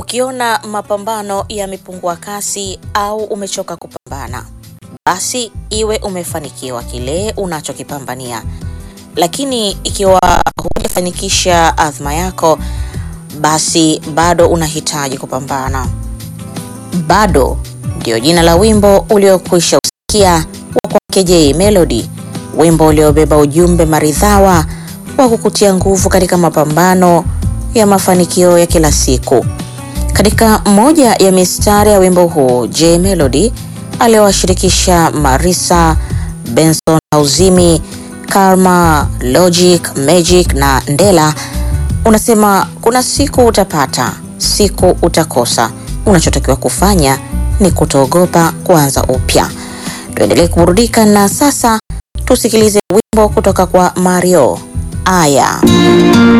Ukiona mapambano yamepungua kasi au umechoka kupambana, basi iwe umefanikiwa kile unachokipambania. Lakini ikiwa hujafanikisha azma yako, basi bado unahitaji kupambana. Bado ndio jina la wimbo uliokwisha usikia wa kwake Jay Melody, wimbo uliobeba ujumbe maridhawa wa kukutia nguvu katika mapambano ya mafanikio ya kila siku. Katika moja ya mistari ya wimbo huu, Jay Melody aliowashirikisha Marisa, Benson Auzimi, Karma, Logic, Magic na Ndela unasema kuna siku utapata, siku utakosa. Unachotakiwa kufanya ni kutoogopa kuanza upya. Tuendelee kuburudika na sasa tusikilize wimbo kutoka kwa Mario Aya.